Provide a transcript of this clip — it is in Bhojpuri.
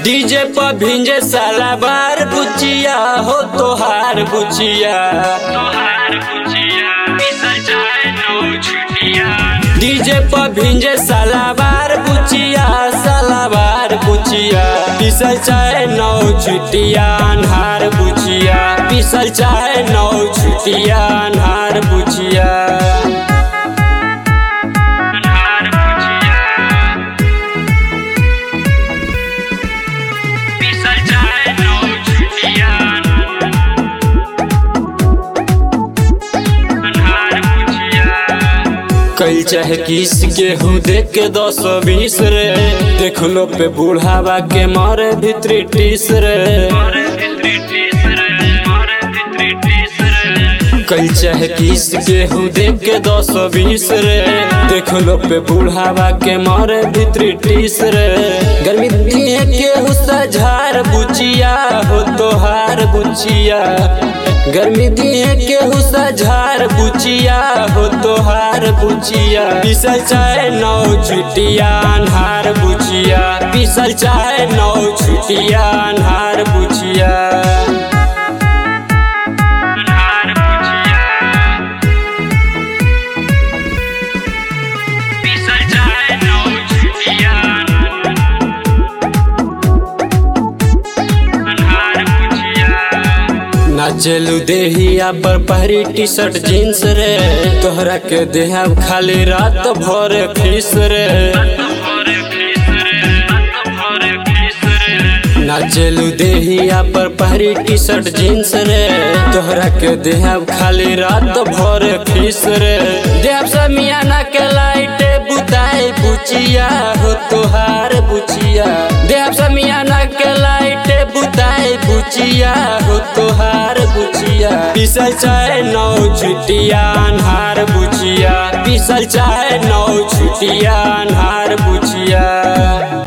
डीजे पर भिंजे साला बार बुचिया हो तोहार बुचिया तोहार बुचिया पिसल चाहे नो छुटिया डीजे पर भिंजे साला बार बुचिया साला बार बुचिया पिसल चाहे नौ छुटिया अन्हार बुचिया पिसल चाहे नौ छुटिया अन्हार बुचिया अनहार बुचिया पिसल चाहे नो छुटिया अनहार बुचिया कल चाहे किस के हूँ देख के दस बीस रे देख लो पे बूढ़ावा के मारे भीतरी टीस रे मोरे भित्री टीसरे मोरे भित्री टीसरे कल चाहे किस के हूँ देख के दस बीस रे देख लो पे बूढ़ावा के मारे भीतरी टीस रे गर्मी दिए के हुस्सा झार बुचिया हो तोहार बुचिया गर्मी दिए के हुस्सा झार बुचिया हो तोहार बुचिया पिसल चाहे नौ छुटिया अन्हार बुचिया पिसल चाहे नौ छुटिया अन्हार बुचिया अनहार बुचिया पिसल चाहे नो छुटिया अनहार बुचिया नाचलू देहिया पर पहरी टी शर्ट जींस रे तोहरा के देहा खाली रात भर फीस रे भोरे फीसरे भोरे फीसरे नाचलू देहिया पर पहरी टी शर्ट जींस रे तोहरा के देहा खाली रात भर फीस रे देव समियाना के लाइटे बुताई बुचिया हो तोहार बुचिया देव समियाना के लाइटे बुताई बुचिया हो तोहार बुचिया पिसल चाहे नौ छुटिया अन्हार बुचिया पिसल चाहे नौ छुटिया अन्हार बुचिया